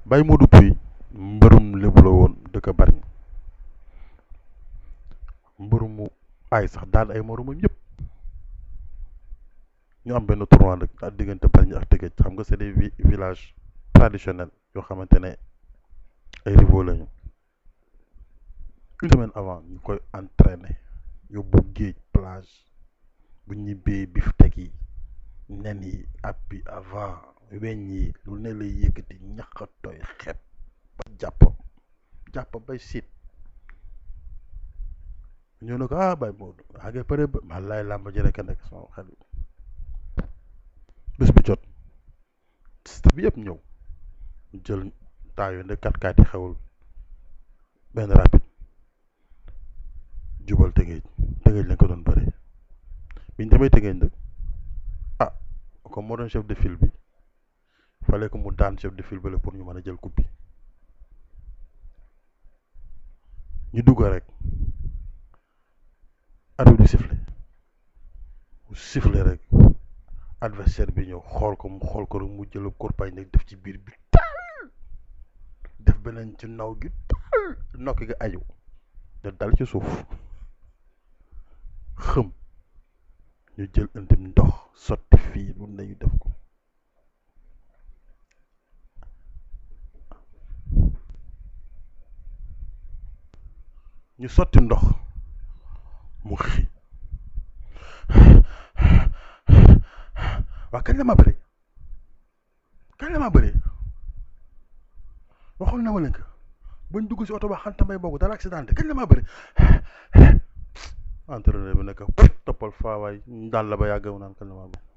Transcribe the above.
Baye Modou Pouye mbërum lébu la woon dëkk bari mbërum mu aay sax daan ay moromam yëpp ñu am benn tournoi nag ak diggante Bargny ak Tëngéej xam nga c'est des villages traditionnels yoo xamante ne ay rivaux lañu une semaine avant ñu koy entraîner yóbbu géej plage bu ñibbee bif teg yi nen yi ab bi avant weñ yi lu ne lay yëkkati ñax tooy xepp ba jàpp jàpp bay siit ñëw na ko ah bay Modou waa nga pare ba ma laay làmb ji rek a nekk sama xel bés bu jot staff bi yëpp ñëw jël taayu ne kat kaat yi xewul benn rapide jubal tëngéej tëngéej lañ ko doon bëri biñ demee tëngéej nag ah comme moo doon chef de file bi fallait que mu daan chef de file bi la pour ñu mën a jël coupe bi ñu dugg rek arbitre bi sifflé mu sifflé rek adversaire bi ñëw xool ko mu xool ko rek mu jël korpañ nag def ci biir bi taal def beneen ci naw gi taal nokk gi aju da dal ci suuf xëm ñu jël indim ndox sotti fii lu nañu def ko ñu sotti ndox mu xi waa kañ la ma bëri kañ la ma bëri waxoon na ma leen ko bañ dugg si oto ba xantamay boobu dara accidenté kañ la ma bëri entraîneur bi nekk toppal faa waay daal la ba yàgg mu naan kañ la ma bëri